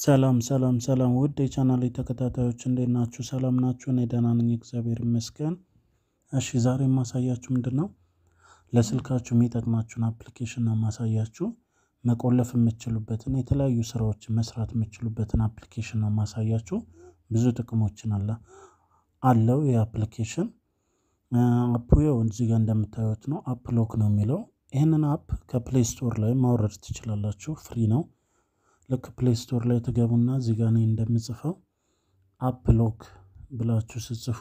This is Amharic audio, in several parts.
ሰላም ሰላም ሰላም ውድ የቻናሌ ተከታታዮች እንዴት ናችሁ? ሰላም ናችሁ? እኔ ደህና ነኝ፣ እግዚአብሔር ይመስገን። እሺ ዛሬ የማሳያችሁ ምንድን ነው ለስልካችሁ የሚጠቅማችሁን አፕሊኬሽን ነው የማሳያችሁ። መቆለፍ የምትችሉበትን የተለያዩ ስራዎችን መስራት የምትችሉበትን አፕሊኬሽን ነው የማሳያችሁ። ብዙ ጥቅሞችን አለ አለው ይህ አፕሊኬሽን። አፑ ያው እዚህ ጋር እንደምታዩት ነው። አፕ ሎክ ነው የሚለው። ይህንን አፕ ከፕሌይ ስቶር ላይ ማውረድ ትችላላችሁ። ፍሪ ነው። ልክ ፕሌይ ስቶር ላይ ትገቡና እዚህ ጋር እኔ እንደምጽፈው አፕ ሎክ ብላችሁ ስጽፉ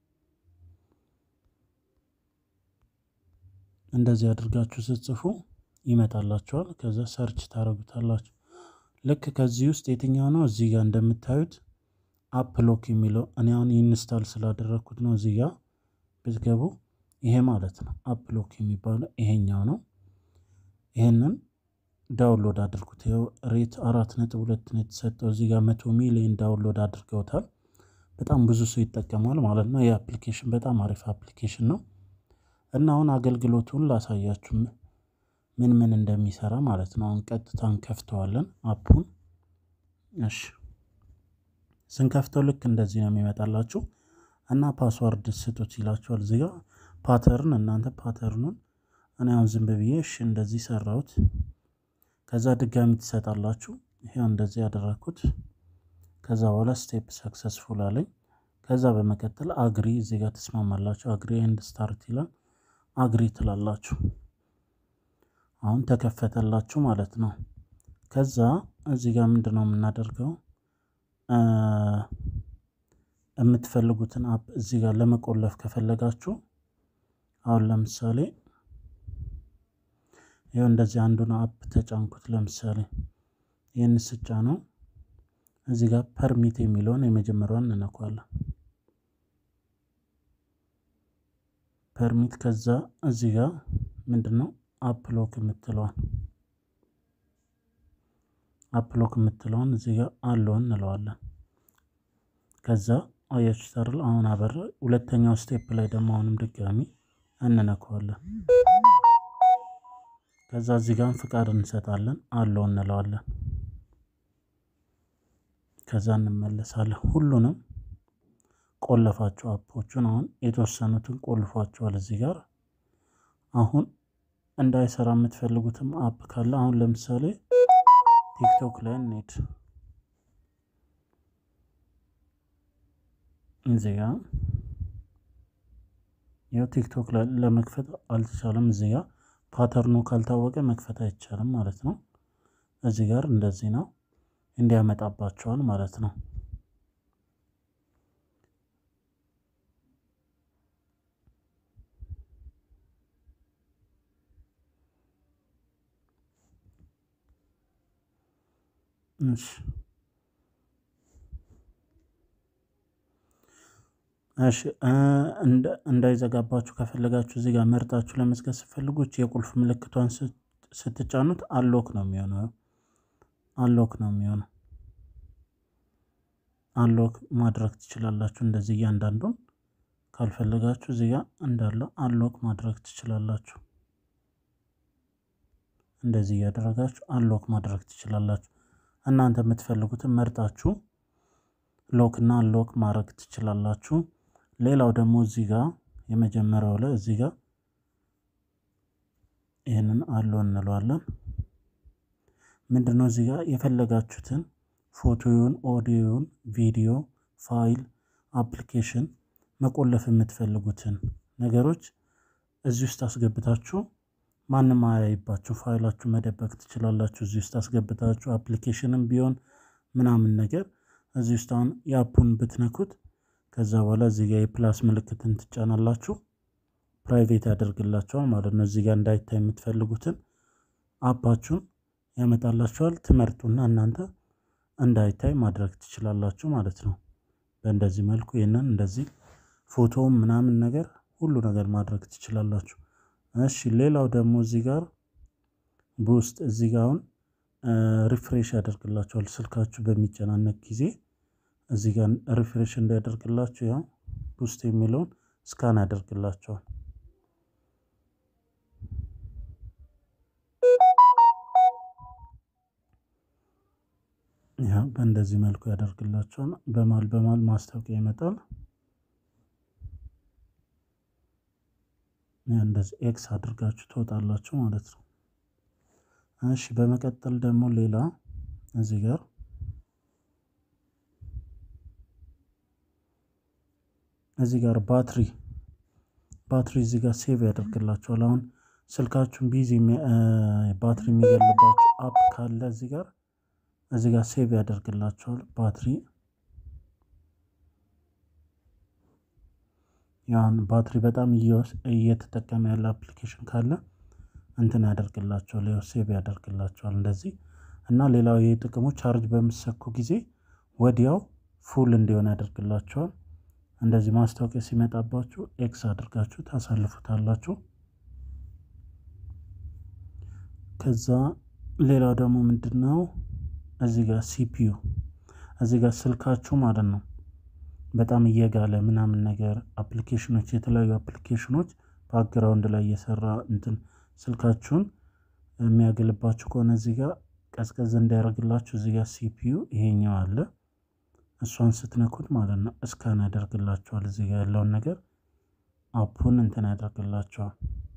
እንደዚህ አድርጋችሁ ስትጽፉ ይመጣላችኋል። ከዛ ሰርች ታደርጉታላችሁ። ልክ ከዚህ ውስጥ የትኛው ነው እዚህ ጋር እንደምታዩት አፕ ሎክ የሚለው እኔ አሁን ኢንስታል ስላደረግኩት ነው። እዚህ ጋር ብትገቡ ይሄ ማለት ነው አፕ ሎክ የሚባለው ይሄኛው ነው። ይሄንን ዳውንሎድ አድርጉት። ይኸው ሬት አራት ነጥብ ሁለት ነው የተሰጠው። እዚህ ጋር መቶ ሚሊዮን ዳውንሎድ አድርገውታል። በጣም ብዙ ሰው ይጠቀማል ማለት ነው። ይህ አፕሊኬሽን በጣም አሪፍ አፕሊኬሽን ነው እና አሁን አገልግሎቱን ላሳያችሁ ምን ምን እንደሚሰራ ማለት ነው። አሁን ቀጥታ እንከፍተዋለን አፑን። እሺ ስንከፍተው ልክ እንደዚህ ነው የሚመጣላችሁ እና ፓስዋርድ ስጡት ይላችኋል። እዚህ ጋር ፓተርን እናንተ ፓተርኑን እኔ አሁን ዝም ብዬ እሺ እንደዚህ ሰራሁት። ከዛ ድጋሚ ትሰጣላችሁ። ይሄው እንደዚህ ያደረኩት። ከዛ በኋላ ስቴፕ ሰክሰስፉል አለኝ። ከዛ በመቀጠል አግሪ እዚህ ጋር ትስማማላችሁ። አግሪ ኤንድ ስታርት ይላል። አግሪ ትላላችሁ። አሁን ተከፈተላችሁ ማለት ነው። ከዛ እዚህ ጋር ምንድን ነው የምናደርገው የምትፈልጉትን አፕ እዚህ ጋር ለመቆለፍ ከፈለጋችሁ አሁን ለምሳሌ ይኸው እንደዚህ አንዱን አፕ ተጫንኩት። ለምሳሌ ይህን ስጫ ነው እዚህ ጋር ፐርሚት የሚለውን የመጀመሪያውን እንነኳለን። ፐርሚት ከዛ እዚህ ጋር ምንድን ነው አፕሎክ የምትለዋን አፕሎክ የምትለውን እዚህ ጋር አለውን እንለዋለን። ከዛ አያችሁ ታርል አሁን አበረ። ሁለተኛው ስቴፕ ላይ ደግሞ አሁንም ድጋሚ እንነካዋለን። ከዛ እዚህ ጋር ፍቃድ እንሰጣለን አለው እንለዋለን። ከዛ እንመለሳለን። ሁሉንም ቆለፋቸው አፖቹን አሁን የተወሰኑትን ቆልፏቸዋል። እዚህ ጋር አሁን እንዳይሰራ የምትፈልጉትም አፕ ካለ አሁን ለምሳሌ ቲክቶክ ላይ እንሄድ። እዚህ ጋር ያው ቲክቶክ ላይ ለመክፈት አልተቻለም። እዚህ ጋር ፓተርኑ ካልታወቀ መክፈት አይቻልም ማለት ነው። እዚህ ጋር እንደዚህ ነው እንዲያመጣባቸዋል ማለት ነው። እሺ እሺ እንዳይዘጋባችሁ ከፈለጋችሁ እዚህ ጋር መርጣችሁ ለመዝጋት ስትፈልጉ የቁልፍ ምልክቷን ስትጫኑት አሎክ ነው የሚሆነው። አሎክ ነው የሚሆነው። አሎክ ማድረግ ትችላላችሁ። እንደዚህ እያንዳንዱን ካልፈለጋችሁ እዚህ ጋር እንዳለ አሎክ ማድረግ ትችላላችሁ። እንደዚህ እያደረጋችሁ አሎክ ማድረግ ትችላላችሁ። እናንተ የምትፈልጉትን መርጣችሁ ሎክ እና ሎክ ማድረግ ትችላላችሁ። ሌላው ደግሞ እዚህ ጋር የመጀመሪያው ላይ እዚህ ጋር ይህንን አለው እንለዋለን። ምንድነው እዚህ ጋር የፈለጋችሁትን ፎቶውን፣ ኦዲዮውን፣ ቪዲዮ፣ ፋይል፣ አፕሊኬሽን መቆለፍ የምትፈልጉትን ነገሮች እዚህ ውስጥ አስገብታችሁ ማንም አያይባችሁ ፋይላችሁ መደበቅ ትችላላችሁ። እዚህ ውስጥ አስገብታችሁ አፕሊኬሽንም ቢሆን ምናምን ነገር እዚህ ውስጥ አሁን የአፑን ብትነኩት ከዛ በኋላ እዚህ ጋር የፕላስ ምልክትን ትጫናላችሁ። ፕራይቬት ያደርግላችኋል ማለት ነው። እዚህ ጋር እንዳይታይ የምትፈልጉትን አፓችሁን ያመጣላችኋል። ትመርጡና እናንተ እንዳይታይ ማድረግ ትችላላችሁ ማለት ነው። በእንደዚህ መልኩ ይህንን እንደዚህ ፎቶውም ምናምን ነገር ሁሉ ነገር ማድረግ ትችላላችሁ። እሺ ሌላው ደግሞ እዚህ ጋር በውስጥ እዚህ ጋር አሁን ሪፍሬሽ ያደርግላችኋል ስልካችሁ በሚጨናነቅ ጊዜ እዚህ ጋር ሪፍሬሽ እንዲያደርግላችሁ ያው ውስጥ የሚለውን ስካን ያደርግላቸዋል። ያ በእንደዚህ መልኩ ያደርግላቸዋል። በማል በማል ማስታወቂያ ይመጣል። እንደዚህ ኤክስ አድርጋችሁ ትወጣላችሁ ማለት ነው። እሺ በመቀጠል ደግሞ ሌላ እዚህ ጋር እዚህ ጋር ባትሪ ባትሪ እዚህ ጋር ሴቭ ያደርግላችኋል። አሁን ስልካችሁን ቢዚ ባትሪ የሚገልባችሁ አፕ ካለ እዚህ ጋር እዚህ ጋር ሴቭ ያደርግላችኋል ባትሪ ያን ባትሪ በጣም እየተጠቀመ ያለ አፕሊኬሽን ካለ እንትን ያደርግላቸዋል ያው ሴቭ ያደርግላቸዋል እንደዚህ እና ሌላው ይህ ጥቅሙ ቻርጅ በምሰኩ ጊዜ ወዲያው ፉል እንዲሆን ያደርግላቸዋል። እንደዚህ ማስታወቂያ ሲመጣባችሁ ኤክስ አድርጋችሁ ታሳልፉታላችሁ። ከዛ ሌላው ደግሞ ምንድን ነው እዚህ ጋር ሲፒዩ እዚህ ጋር ስልካችሁ ማለት ነው በጣም እየጋለ ምናምን ነገር አፕሊኬሽኖች የተለያዩ አፕሊኬሽኖች ባክግራውንድ ላይ እየሰራ እንትን ስልካችሁን የሚያገልባችሁ ከሆነ እዚህ ጋር ቀዝቀዝ እንዳያደርግላችሁ እዚህ ጋር ሲፒዩ ይሄኛው አለ። እሷን ስትነኩት ማለት ነው እስካን ያደርግላችኋል። እዚህ ጋር ያለውን ነገር አፑን እንትን ያደርግላችኋል።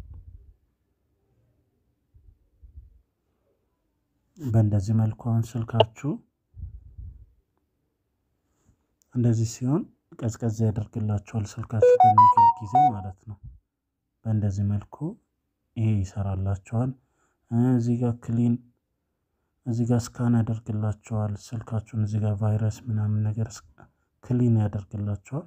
በእንደዚህ መልኩ አሁን ስልካችሁ እንደዚህ ሲሆን ቀዝቀዝ ያደርግላችኋል ስልካችሁ በሚገል ጊዜ ማለት ነው። በእንደዚህ መልኩ ይሄ ይሰራላችኋል። እዚህ ጋር ክሊን እዚህ ጋር ስካን ያደርግላችኋል ስልካችሁን እዚህ ጋር ቫይረስ ምናምን ነገር ክሊን ያደርግላችኋል።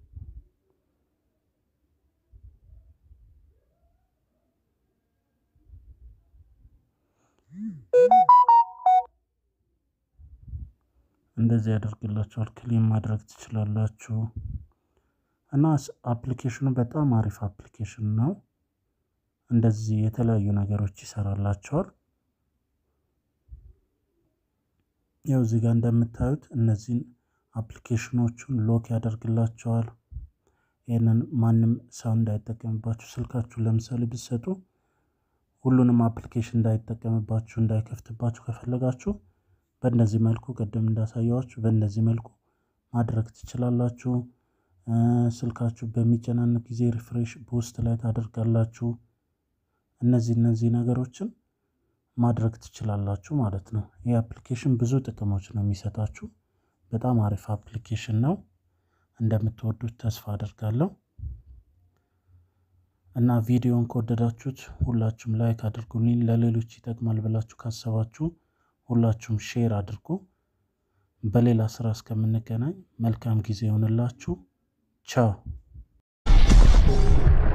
እንደዚህ ያደርግላችኋል። ክሊን ማድረግ ትችላላችሁ። እና አፕሊኬሽኑ በጣም አሪፍ አፕሊኬሽን ነው። እንደዚህ የተለያዩ ነገሮች ይሰራላቸዋል። ያው እዚህ ጋር እንደምታዩት እነዚህን አፕሊኬሽኖቹን ሎክ ያደርግላቸዋል። ይህንን ማንም ሰው እንዳይጠቀምባችሁ ስልካችሁ ለምሳሌ ብትሰጡ ሁሉንም አፕሊኬሽን እንዳይጠቀምባችሁ እንዳይከፍትባችሁ ከፈለጋችሁ በእነዚህ መልኩ ቅድም እንዳሳየዋችሁ በእነዚህ መልኩ ማድረግ ትችላላችሁ። ስልካችሁ በሚጨናነቅ ጊዜ ሪፍሬሽ ቡስት ላይ ታደርጋላችሁ። እነዚህ እነዚህ ነገሮችን ማድረግ ትችላላችሁ ማለት ነው። ይህ አፕሊኬሽን ብዙ ጥቅሞች ነው የሚሰጣችሁ። በጣም አሪፍ አፕሊኬሽን ነው። እንደምትወዱት ተስፋ አደርጋለሁ። እና ቪዲዮን ከወደዳችሁት ሁላችሁም ላይክ አድርጉልኝ። ለሌሎች ይጠቅማል ብላችሁ ካሰባችሁ ሁላችሁም ሼር አድርጉ። በሌላ ስራ እስከምንገናኝ መልካም ጊዜ ይሆንላችሁ። ቻው